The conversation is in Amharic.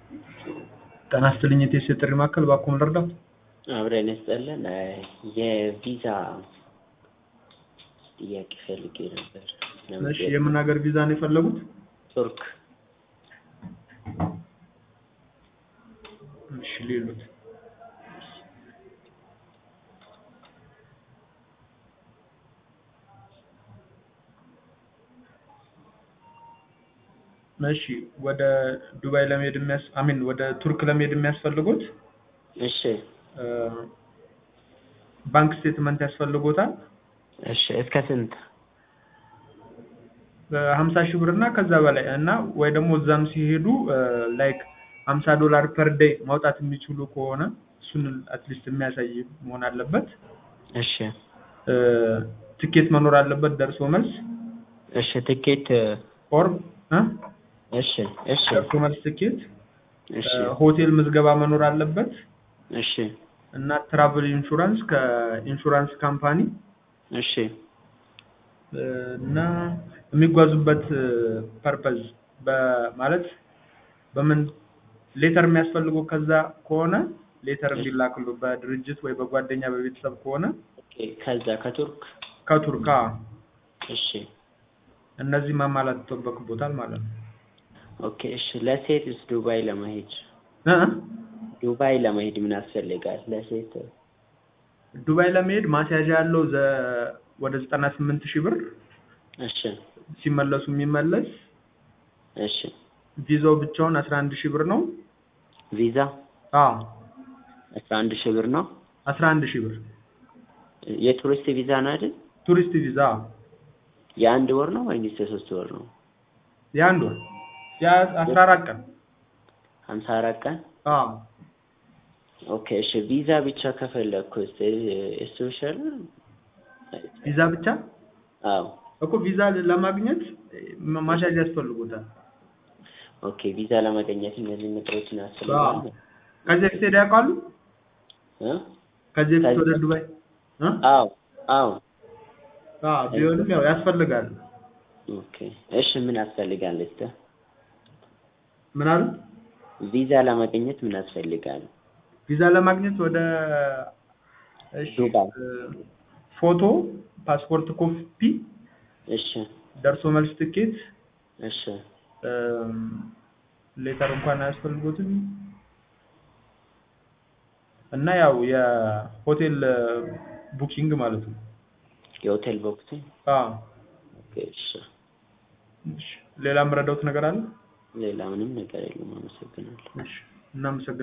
ጤና ይስጥልኝ የቴስ የጥሪ ማዕከል እባክዎ ምን ልርዳዎት? አብረን ይስጥልን የቪዛ ጥያቄ ፈልጌ ነበር። እሺ የምን ሀገር ቪዛ ነው የፈለጉት? ቱርክ እሺ ሌሎት እሺ ወደ ዱባይ ለመሄድ የሚያስ አሚን ወደ ቱርክ ለመሄድ የሚያስፈልጉት እሺ ባንክ ስቴትመንት ያስፈልጎታል እሺ እስከ ስንት? ሀምሳ ሺህ ብር እና ከዛ በላይ እና ወይ ደግሞ እዛም ሲሄዱ ላይክ ሀምሳ ዶላር ፐር ዴይ ማውጣት የሚችሉ ከሆነ እሱን አትሊስት የሚያሳይ መሆን አለበት። እሺ ትኬት መኖር አለበት ደርሶ መልስ እሺ ትኬት ኦር እሺ እሺ ደርሶ መልስ ትኬት እሺ ሆቴል ምዝገባ መኖር አለበት እሺ እና ትራቭል ኢንሹራንስ ከኢንሹራንስ ካምፓኒ እሺ እና የሚጓዙበት ፐርፐዝ በማለት በምን ሌተር የሚያስፈልገው ከዛ ከሆነ ሌተር እንዲላክሉ በድርጅት ወይ በጓደኛ በቤተሰብ ከሆነ ኦኬ ከዛ ከቱርክ ከቱርካ እሺ እነዚህ ማሟላት ይጠበቅቦታል ማለት ነው። ኦኬ እሺ ለሴትስ ዱባይ ለመሄድ እ ዱባይ ለመሄድ ምን ያስፈልጋል? ለሴት ዱባይ ለመሄድ ማስያዣ ያለው ዘ ወደ ዘጠና ስምንት ሺህ ብር እሺ ሲመለሱ የሚመለስ እሺ ቪዛው ብቻውን አስራ አንድ ሺህ ብር ነው። ቪዛ አዎ አስራ አንድ ሺህ ብር ነው። አስራ አንድ ሺህ ብር የቱሪስት ቪዛ ነው አይደል? ቱሪስት ቪዛ የአንድ ወር ነው ወይስ የሶስት ወር ነው? የአንድ ወር የአስራ አራት ቀን ሀምሳ አራት ቀን አዎ ኦኬ እሺ ቪዛ ብቻ ከፈለግኩ እሱ ይሻላል? ቪዛ ብቻ አዎ እኮ ቪዛ ለማግኘት ማስያዣ ያስፈልጎታል። ኦኬ ቪዛ ለማግኘት እነዚህ ነገሮችን ያስፈልጋል። ከዚህ በፊት ሄደው ያውቃሉ? እ ከዚህ በፊት ወደ ዱባይ እ አዎ አዎ አዎ ቢሆንም ያው ያስፈልጋል። ኦኬ እሺ ምን ያስፈልጋል እስከ ምን አሉ? ቪዛ ለማግኘት ምን ያስፈልጋል? ቪዛ ለማግኘት ወደ እሺ ዱባይ። ፎቶ፣ ፓስፖርት ኮፒ፣ እሺ ደርሶ መልስ ትኬት፣ እሺ ሌተር እንኳን አያስፈልጉትም እና ያው የሆቴል ቡኪንግ ማለት ነው። የሆቴል ቦክስ አዎ ኦኬ እሺ እሺ ሌላ የምረዳውት ነገር አለ? ሌላ ምንም ነገር የለም። አመሰግናለሁ። እሺ እናመሰግናለን።